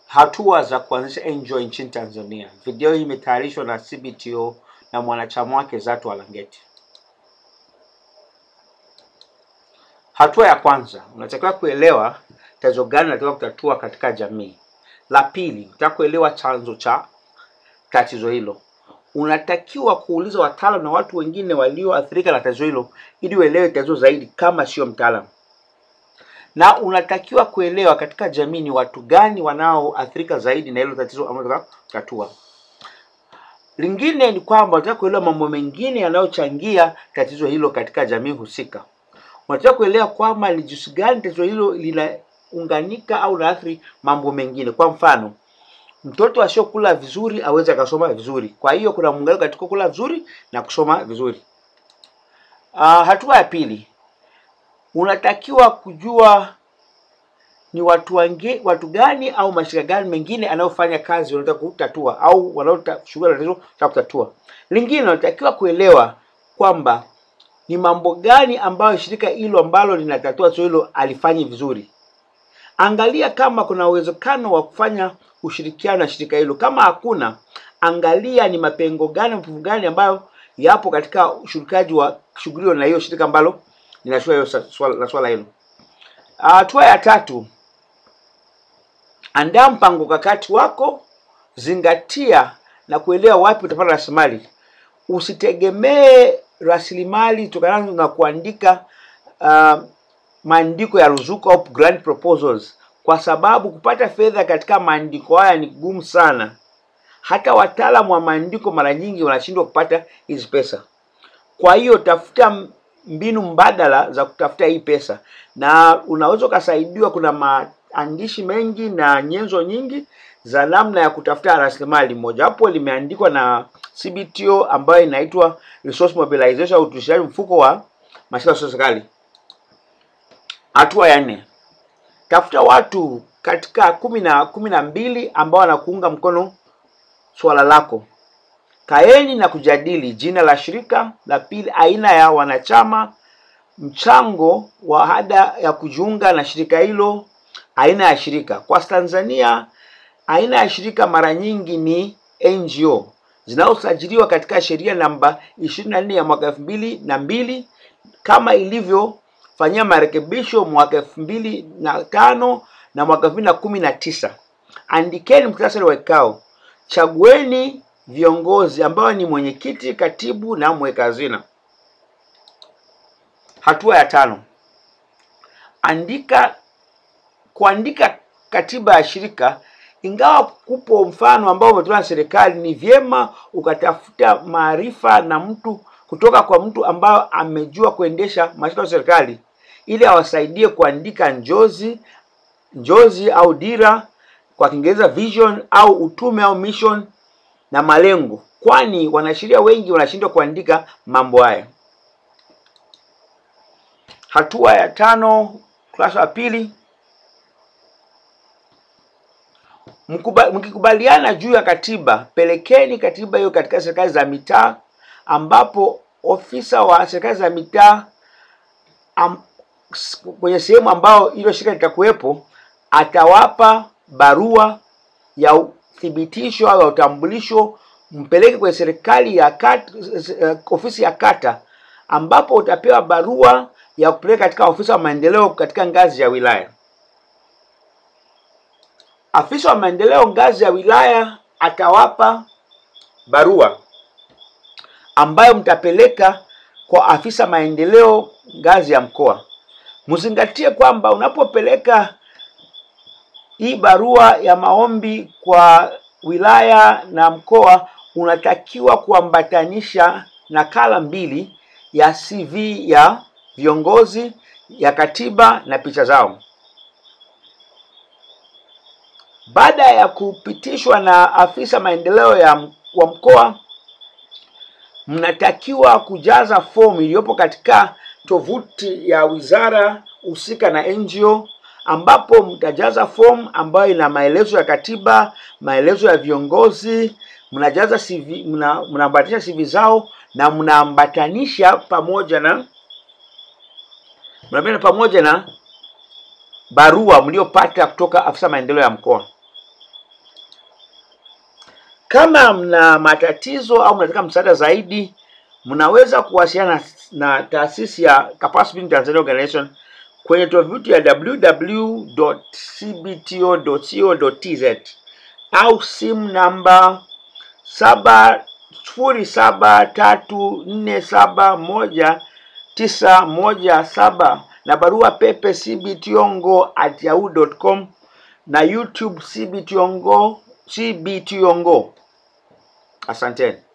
Hatua za kuanzisha NGO nchini Tanzania. Video hii imetayarishwa na CBTO na mwanachama wake Zatu Alangeti. Hatua ya kwanza, unatakiwa kuelewa tatizo gani unatakiwa kutatua katika jamii. La pili, unataka kuelewa chanzo cha tatizo hilo. Unatakiwa kuuliza wataalamu na watu wengine walioathirika na tatizo hilo ili uelewe tatizo zaidi, kama sio mtaalamu. Na unatakiwa kuelewa katika jamii ni watu gani wanaoathirika zaidi na hilo tatizo ambalo unataka kutatua. Lingine ni kwamba unataka kuelewa mambo mengine yanayochangia tatizo hilo katika jamii husika. Unataka kuelewa kwamba ni jinsi gani tatizo hilo linaunganika au linaathiri mambo mengine. Kwa mfano, mtoto asiyokula vizuri aweze akasoma vizuri. Kwa hiyo kuna muunganiko katika kula vizuri na kusoma vizuri. Uh, hatua ya pili, unatakiwa kujua ni watu wange, watu gani au mashirika gani mengine anayofanya kazi wanataka kutatua au wanaoshughulika na tatizo la kutatua. Lingine unatakiwa kuelewa kwamba ni mambo gani ambayo shirika hilo ambalo linatatua tatizo hilo alifanyi vizuri. Angalia kama kuna uwezekano wa kufanya ushirikiano na shirika hilo. Kama hakuna, angalia ni mapengo gani, mapungufu gani ambayo yapo katika ushirikaji wa shughuli hiyo na hiyo shirika ambalo linashughulia hiyo swala la swala hilo. Hatua ya tatu, andaa mpango kakati wako, zingatia na kuelewa wapi utapata rasilimali. Usitegemee rasilimali tokanazo na kuandika uh, maandiko ya ruzuku au grant proposals, kwa sababu kupata fedha katika maandiko haya ni gumu sana. Hata wataalamu wa maandiko mara nyingi wanashindwa kupata hizi pesa. Kwa hiyo tafuta mbinu mbadala za kutafuta hii pesa, na unaweza ukasaidiwa. Kuna maandishi mengi na nyenzo nyingi za namna ya kutafuta rasilimali. Mojawapo limeandikwa na CBTO ambayo inaitwa Resource Mobilization au utumishaji mfuko wa mashirika ya serikali. Hatua ya nne, tafuta watu katika kumi na kumi na mbili ambao wanakuunga mkono swala lako. Kaeni na kujadili jina la shirika. La pili, aina ya wanachama, mchango wa ada ya kujiunga na shirika hilo, aina ya shirika. Kwa Tanzania, aina ya shirika mara nyingi ni NGO zinazosajiliwa katika sheria namba 24 ya mwaka elfu mbili na mbili kama ilivyofanyia marekebisho mwaka elfu mbili na tano na mwaka elfu mbili na kumi na tisa. Andikeni muhtasari wa kikao, chagueni viongozi ambao ni mwenyekiti, katibu na mweka hazina. Hatua ya tano, andika kuandika katiba ya shirika. Ingawa kupo mfano ambao umetolewa na serikali, ni vyema ukatafuta maarifa na mtu kutoka kwa mtu ambao amejua kuendesha mashirika ya serikali ili awasaidie kuandika njozi njozi au dira, kwa Kiingereza vision au utume au mission na malengo, kwani wanasheria wengi wanashindwa kuandika mambo haya. Hatua ya tano, ukurasa wa pili, mkikubaliana juu ya katiba, pelekeni katiba hiyo katika serikali za mitaa, ambapo ofisa wa serikali za mitaa am, kwenye sehemu ambao hilo shirika litakuwepo atawapa barua ya uthibitisho au ya utambulisho, mpeleke kwenye serikali ya kata, ofisi ya kata, ambapo utapewa barua ya kupeleka katika ofisa wa maendeleo katika ngazi ya wilaya. Afisa wa maendeleo ngazi ya wilaya atawapa barua ambayo mtapeleka kwa afisa maendeleo ngazi ya mkoa. Mzingatie kwamba unapopeleka hii barua ya maombi kwa wilaya na mkoa, unatakiwa kuambatanisha nakala mbili ya CV ya viongozi, ya katiba na picha zao. Baada ya kupitishwa na afisa maendeleo ya wa mkoa, mnatakiwa kujaza fomu iliyopo katika tovuti ya wizara husika na NGO ambapo mtajaza fomu ambayo ina maelezo ya katiba, maelezo ya viongozi, mnajaza CV, mna, mnaambatanisha CV zao na mnaambatanisha pamoja na mnaambatanisha pamoja na barua mliopata kutoka afisa maendeleo ya mkoa. Kama mna matatizo au mnataka msaada zaidi, mnaweza kuwasiliana na taasisi ya Capacity Building Tanzania Organization kwenye tovuti ya www.cbto.co.tz au simu namba saba sifuri saba tatu nne saba moja tisa moja saba na barua pepe cbtongo at yahoo.com na YouTube cbtongo cbtongo. Asanteni.